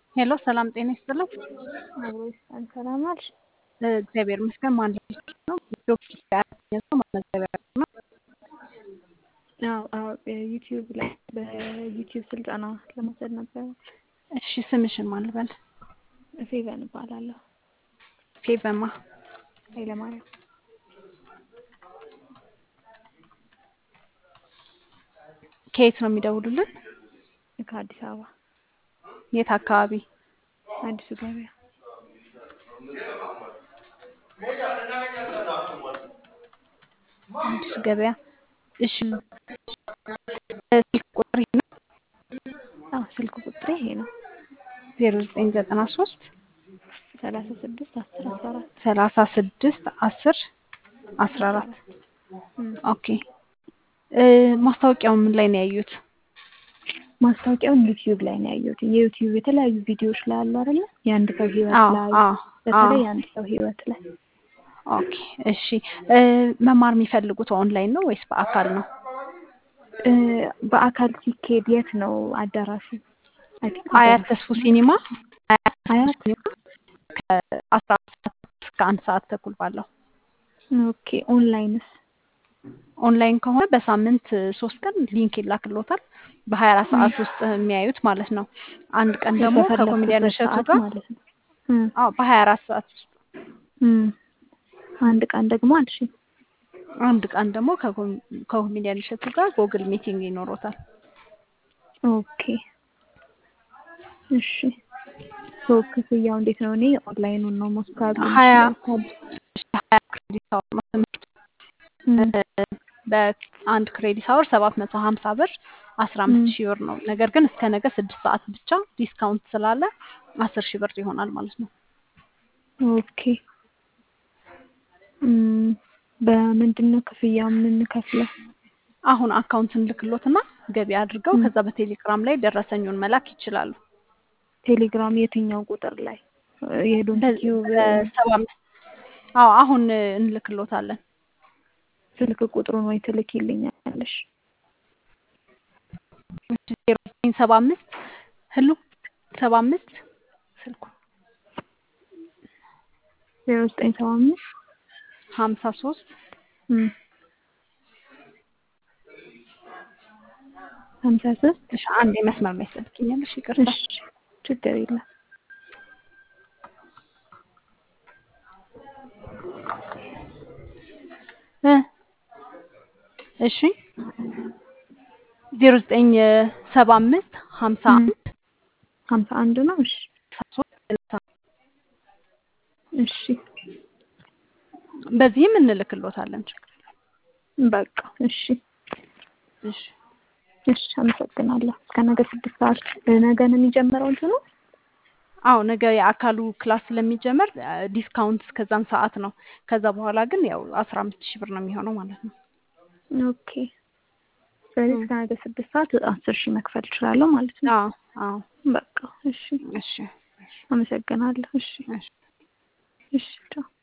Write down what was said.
ሄሎ ሰላም ጤና ይስጥልኝ። አብሮይስታን ሰላም አልሽ? እግዚአብሔር ይመስገን። ማን ነው? ዶክተር ሰው ማመዘቢያ ነው። አዎ አዎ ዩቲዩብ ላይ በዩቲዩብ ስልጠና ለመውሰድ ነበር። እሺ ስምሽን ማን ልበል? ፌቨን እባላለሁ። ፌቨማ ኃይለማርያም ከየት ነው የሚደውሉልን? ከአዲስ አበባ የት አካባቢ? አዲሱ ገበያ አዲሱ ገበያ። እሺ ስልክ ቁጥር ይሄ ነው? አዎ ስልክ ቁጥሬ ይሄ ነው። ዜሮ ዘጠኝ ዘጠና ሶስት ሰላሳ ስድስት አስር አስራ አራት ሰላሳ ስድስት አስር አስራ አራት ኦኬ። ማስታወቂያው ምን ላይ ነው ያዩት? ማስታወቂያውን ዩቲዩብ ላይ ነው ያየሁት። የዩቲዩብ የተለያዩ ቪዲዮዎች ላይ አሉ አይደለ? የአንድ ሰው ህይወት አዎ ላይ አዎ በተለይ አዎ። የአንድ ሰው ህይወት ላይ ኦኬ እሺ። መማር የሚፈልጉት ኦንላይን ነው ወይስ በአካል ነው? እ፣ በአካል ሲኬድ የት ነው አዳራሹ? አይ ቲንክ አያት አዳራሹ ተስፉ ሲኒማ አያት ተስፉ አያት ሲኒማ ከአስራ አንድ ሰዓት እስከ አንድ ሰዓት ተኩል ባለው ኦኬ። ኦንላይንስ? ኦንላይን ከሆነ በሳምንት ሶስት ቀን ሊንክ ይላክሎታል በሀያ አራት ሰዓት ውስጥ የሚያዩት ማለት ነው። አንድ ቀን ደግሞ ከኮሜዲያን በፈለኩበት እሸቱ ሰዓት ጋር ማለት ነው። እም፣ አዎ በሀያ አራት ሰዓት ውስጥ እም። አንድ ቀን ደግሞ አልሽ አንድ ቀን ደግሞ ከኮም- ከኮሜዲያን እሸቱ ጋር ጎግል ሚቲንግ ይኖሮታል። ኦኬ እሺ። ሶ ክፍያው እንዴት ነው? እኔ ኦንላይኑን ነው ሞስት ፕሮባብሊ ሀያ የምችለው። ሀያ ክሬዲት አወር ነው ትምህርቱ። እም፣ በአንድ ክሬዲት አወር ሰባት መቶ ሀምሳ ብር አስራ አምስት ሺህ ብር ነው። ነገር ግን እስከ ነገ ስድስት ሰዓት ብቻ ዲስካውንት ስላለ አስር ሺህ ብር ይሆናል ማለት ነው። ኦኬ እም፣ በምንድን ነው ክፍያው የምንከፍለው? አሁን አካውንት እንልክሎትና ገቢ አድርገው እም፣ ከዛ በቴሌግራም ላይ ደረሰኙን መላክ ይችላሉ። ቴሌግራም የትኛው ቁጥር ላይ የዶንት በ- ቲዩብ በሰባ አምስት አዎ አሁን እንልክሎታለን። ስልክ ቁጥሩን ወይ ትልኪልኛለሽ? ዜሮ ዘጠኝ ሰባ አምስት ህሉ ሰባ አምስት ስልኩ ዜሮ ዘጠኝ ሰባ አምስት ሀምሳ ሶስት እም፣ ሀምሳ ሶስት እሺ አንድ የመስመር ላይ ስልክኛለሽ ይቅርታ። እሺ ችግር የለም። እ እሺ ዜሮ ዘጠኝ ሰባ አምስት ሀምሳ እም፣ አንድ ሀምሳ አንድ ነው። እሺ ሀምሳ ሶስት ስልሳ እሺ በዚህም እንልክሎታለን። ችግር የለም። በቃ እሺ እሺ እሺ አመሰግናለሁ። እስከ ነገ ስድስት ሰዓት ነገ ነው የሚጀምረው እንትኑ? አዎ ነገ የአካሉ ክላስ ስለሚጀመር ዲስካውንት እስከዛን ሰዓት ነው። ከዛ በኋላ ግን ያው አስራ አምስት ሺህ ብር ነው የሚሆነው ማለት ነው። ኦኬ ስለዚህ እም። እስከ ነገ ስድስት ሰዓት አስር ሺህ መክፈል እችላለሁ ማለት ነው። አዎ አዎ በቃ እሺ እሺ እሺ አመሰግናለሁ። እሺ እሺ እሺ ቻው።